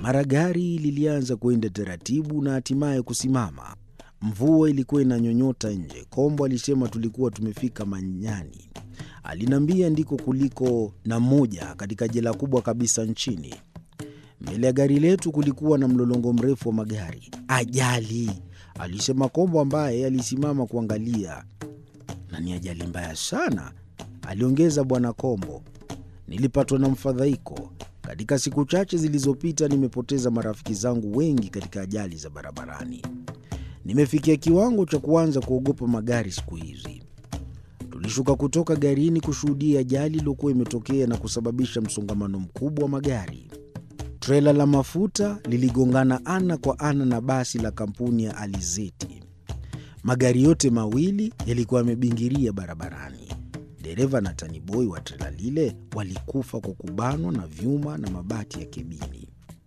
Mara gari lilianza kwenda taratibu na hatimaye kusimama. Mvua ilikuwa inanyonyota nje. Kombo alisema tulikuwa tumefika Manyani. Aliniambia ndiko kuliko na moja katika jela kubwa kabisa nchini. Mbele ya gari letu kulikuwa na mlolongo mrefu wa magari. Ajali, alisema Kombo ambaye alisimama kuangalia. Na ni ajali mbaya sana, aliongeza Bwana Kombo. Nilipatwa na mfadhaiko. Katika siku chache zilizopita nimepoteza marafiki zangu wengi katika ajali za barabarani. Nimefikia kiwango cha kuanza kuogopa magari siku hizi. Tulishuka kutoka garini kushuhudia ajali iliyokuwa imetokea na kusababisha msongamano mkubwa wa magari. Trela la mafuta liligongana ana kwa ana na basi la kampuni ya Alizeti. Magari yote mawili yalikuwa yamebingiria barabarani. Dereva na taniboi wa trela lile walikufa kwa kubanwa na vyuma na mabati ya kebini.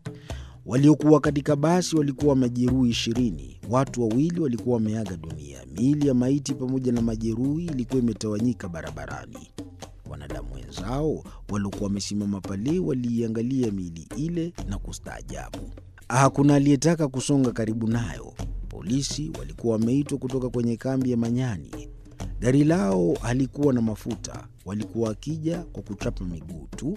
Waliokuwa katika basi walikuwa majeruhi ishirini. Watu wawili walikuwa wameaga dunia. Miili ya maiti pamoja na majeruhi ilikuwa imetawanyika barabarani. Wanadamu wenzao waliokuwa wamesimama pale waliiangalia miili ile na kustaajabu. Hakuna aliyetaka kusonga karibu nayo. Polisi walikuwa wameitwa kutoka kwenye kambi ya Manyani. Gari lao halikuwa na mafuta, walikuwa wakija kwa kuchapa miguu tu.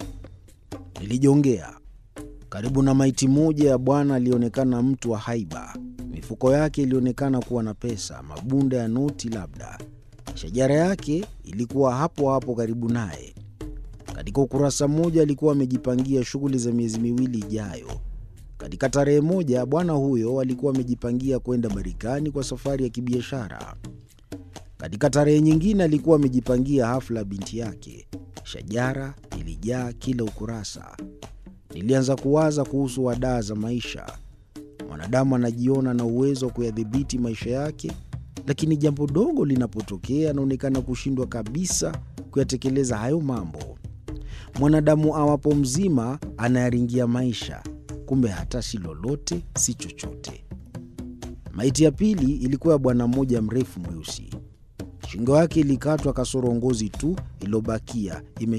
Nilijongea karibu na maiti moja ya bwana alionekana mtu wa haiba. Mifuko yake ilionekana kuwa na pesa, mabunda ya noti labda. Shajara yake ilikuwa hapo hapo karibu naye. Katika ukurasa mmoja alikuwa amejipangia shughuli za miezi miwili ijayo. Katika tarehe moja bwana huyo alikuwa amejipangia kwenda Marekani kwa safari ya kibiashara. Katika tarehe nyingine alikuwa amejipangia hafla ya binti yake. Shajara ilijaa kila ukurasa. Nilianza kuwaza kuhusu wadaa za maisha. Mwanadamu anajiona na uwezo wa kuyadhibiti maisha yake, lakini jambo dogo linapotokea anaonekana kushindwa kabisa kuyatekeleza hayo mambo. Mwanadamu awapo mzima anayaringia maisha, kumbe hata si lolote, si chochote. Maiti ya pili ilikuwa ya bwana mmoja mrefu mweusi. Shingo yake ilikatwa kasoro ngozi tu iliyobakia ime